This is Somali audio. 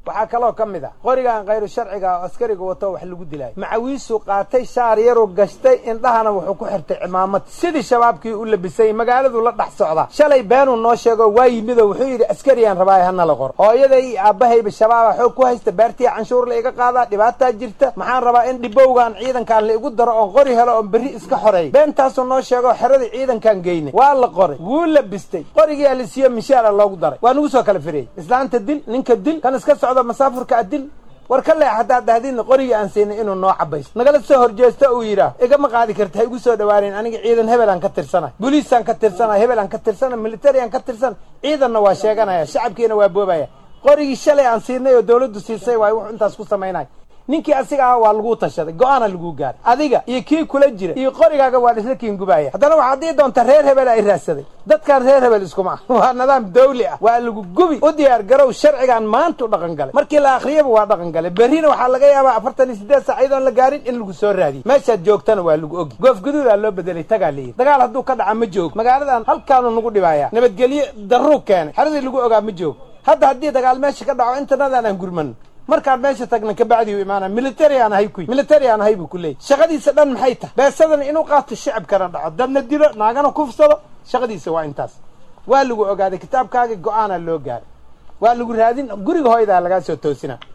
waxaa kaloo ka mid ah qorigan khayru sharciga oo askariga wato wax lagu dilaayo macawiisuu qaatay shaar yaruu gashtay indhahana wuxuu ku xirtay cimaamad sidii shabaabkii u labisay magaaladuu la dhex socdaa shalay beenuu noo sheego waa yimidoo wuxuu yidhi askariyaan rabaaye hana la qor hooyaday iyo aabbahayba shabaaba xoog ku haysta beertii canshuur la iga qaadaa dhibaataa jirta maxaan rabaa in dhibowgan ciidankaan la igu daro oon qori helo oon berri iska xoreey beentaasuu noo sheego xeradii ciidankaan geynay waa la qoray wuu labistay qorigii alisiyo mishaara loogu daray waa nagu soo kala firiyey islaanta dil ninka dil kan iska socdo masaafurka adil war ka leex haddaad dhahdidna qorigii aan siinay inuu noo cabaysto nagala soo horjeesto uu yidhaah igama qaadi karta ha igu soo dhawaanayn aniga ciidan hebelaan ka tirsanay boliisaan ka tirsanay hebelaan ka tirsanay militariaan ka tirsanay ciidanna waa sheeganaya shacabkiina waa boobaya qorigii shalay aan siinay oo dawladdu siisay waay wuxuu intaas ku samaynaya ninkii asiga ah waa laguu tashaday go-aana laguu gaaray adiga iyo kii kula jira iyo qorigaaga waa isla kiingubaya haddana waxaad dii doonta reer hebel ay raadsaday dadkan reer hebel iskuma ah waa nidaam dawli ah waa lagu gubi u diyaar garow sharcigan maanta u dhaqan galay markii la akhriyaba waa dhaqan galay berrina waxaa laga yaabaa afartan iyo siddeed sac iyadoon la gaarin in lagu soo raadiyo meeshaad joogtana waa lagu ogi goof gaduudaa loo bedelay tagaa layidhi dagaal hadduu ka dhaca ma joogo magaaladan halkaanu nagu dhibaaya nabadgelyo darruu keenay xeradii lagu ogaa ma joogo hadda haddii dagaal meesha ka dhaco intanadan aan gurmano markaan meesha tagna kabacdi u imaana military aan ahay kuy military aan ahay buu ku leeyay shaqadiisa dhan maxay tahay beesadan inuu qaato shicibkana dhaco dadna dilo naagana kufsado shaqadiisa waa intaas waa lagu ogaaday kitaabkaagii go-aanaa loo gaaray waa lagu raadin guriga hooydaa lagaa soo toosina